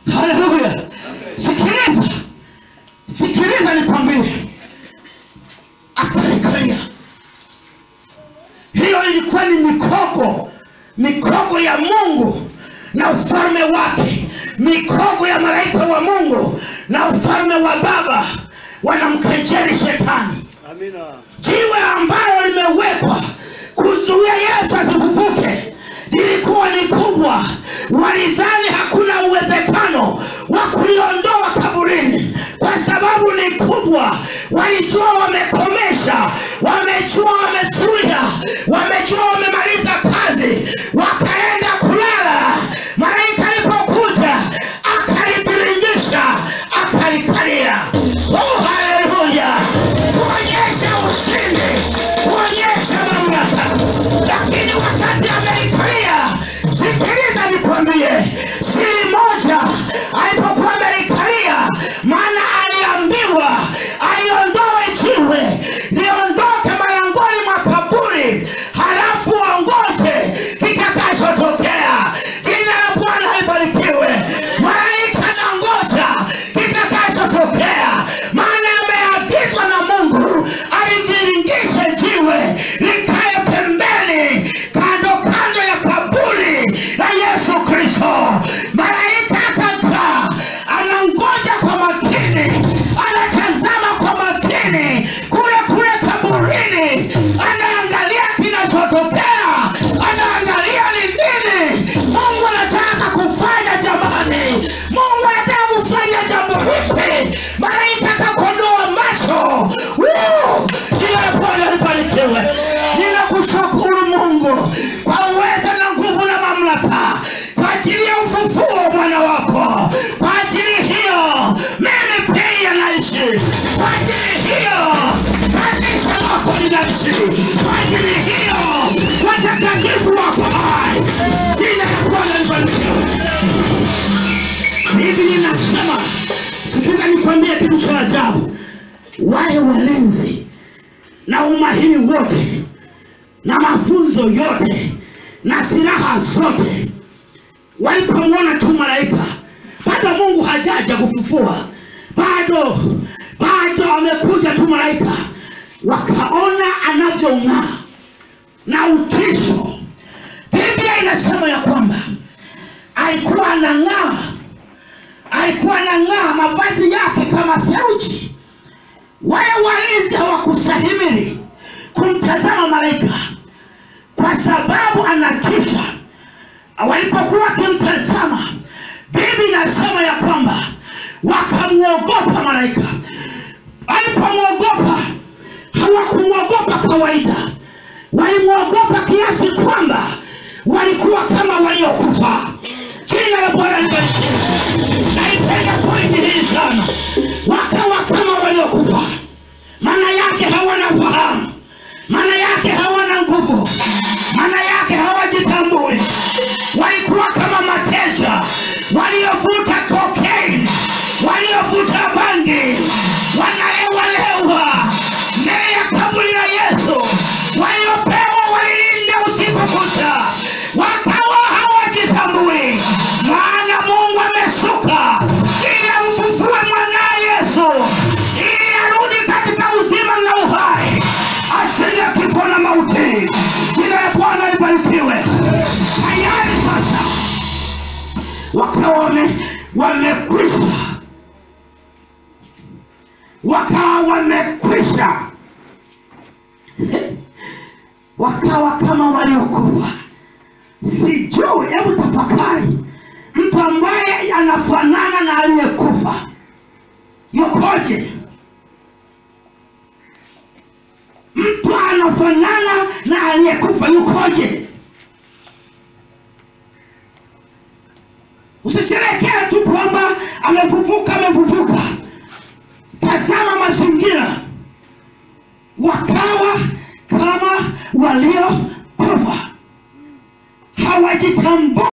haleluya sikiliza sikiliza nikwambie akarikaria hiyo ilikuwa ni mikogo mikogo ya mungu na ufalme wake mikogo ya malaika wa mungu na ufalme wa baba wanamkejeli shetani Amina. jiwe ambalo limewekwa kuzuia yesu asifufuke lilikuwa ni kubwa walidhani hakuna uwezekano wa kuliondoa kaburini kwa sababu ni kubwa walijua wamekomesha wamejua wamezuia wamejua wamemaliza kazi wakaenda kulala malaika alipokuja akalibiringisha akalikalia oh, haleluya kuonyesha ushindi kuonyesha mamlaka lakini wakati amelikalia sikiliza nikwambie siri moja alipokuwa amelikalia maana aliambiwa aliondoe jiwe liondoke malangoni mwa kaburi halafu ongoje kitakachotokea jina la bwana libarikiwe malaika na ngoja kitakachotokea maana ameagizwa na mungu aliviringishe jiwe likae pembeni kando kando ya kaburi la yesu kristo malaika akakaa anangoja kwa makini anatazama kwa makini kule kule kaburini anaangalia kinachotokea anaangalia ni nini mungu anataka kufanya jamani mungu anataka kufanya jambo lipi malaika akakodoa macho Woo! jina la bwana libarikiwe ninakushukuru mungu kwa uweza na nguvu na mamlaka kwa ajili ya ufufuo mwana wako kwa ajili hiyo mimi pia naishi kwa ajili hiyo kanisa lako linaishi kwa ajili hiyo watakatifu wako hai jina la bwana libarikiwe hivi ninasema sikiza nikwambie kitu cha ajabu wale walinzi na umahiri wote na mafunzo yote na silaha zote walipomwona tu malaika bado mungu hajaja kufufua bado bado amekuja tu malaika wakaona anavyong'aa na utisho biblia inasema ya kwamba alikuwa anang'aa alikuwa anang'aa mavazi yake kama theluji wale walinzi hawakustahimili kumtazama malaika kwa sababu anatisha walipokuwa wakimtazama bibi inasema ya kwamba wakamwogopa malaika walipomwogopa hawakumwogopa kawaida walimwogopa kiasi kwamba walikuwa kama waliokufa jina la bwana libarikiwe naipenda pointi hii sana wakawa kama waliokufa maana yake hawana fahamu maana yake hawana nguvu maana yake hawajitambui walikuwa kama mateja waliovuta cocaine waliovuta bangi wanalewalewa mbele ya kaburi la yesu waliopewa walilinda usiku kucha wakawa hawajitambui maana mungu ameshuka ili amfufue mwanaye yesu ili arudi katika uzima na uhai ashinde kifo na mauti jina la bwana libarikiwe tayari sasa wakawa wame- wamekwisha wakawa wamekwisha wakawa kama waliokufa sijui hebu tafakari mtu ambaye anafanana na aliyekufa yukoje mtu anafanana na aliyekufa yukoje usisherekee tu kwamba amefufuka amefufuka tazama mazingira wakawa kama waliokufa hawajitambua